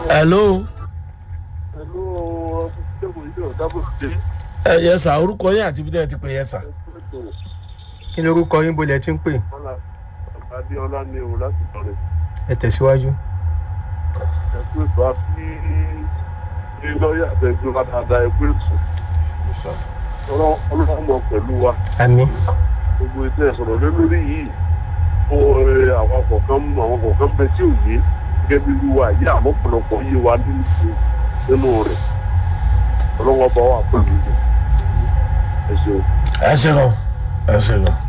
hello pẹ̀lú ọ̀sẹ̀ ìjọ dábò dé ẹ yẹ sà orúkọ yín àti ibi tẹ́ ẹ ti pè yẹ sà. ètò kí ni orúkọ yín bolẹ̀ tí ń pè ọ̀la adéọlá ní o láti tọrẹ ẹ tẹ̀síwájú. ẹ̀kú ètò àti ní lọ́ọ̀yà àtẹ̀gbẹ́ wa dáadáa ẹ̀kú ètò ọlọ́run mọ̀ pẹ̀lú wa àmì gbogbo ètò ẹ̀sọ̀rọ̀ lé lórí yìí ó ẹ, àwọn kọ̀ọ̀kan àwọn kọ̀ọ̀kan bẹ tí ò yé gẹ́gẹ́ bí wíwá yìí àmọ́ pọ̀lọpọ̀ yé wa nínú nínú rẹ̀ ọlọ́run ọba wa pẹ̀lú ẹ ṣeun. ẹ ṣe lọ ẹ ṣe lọ.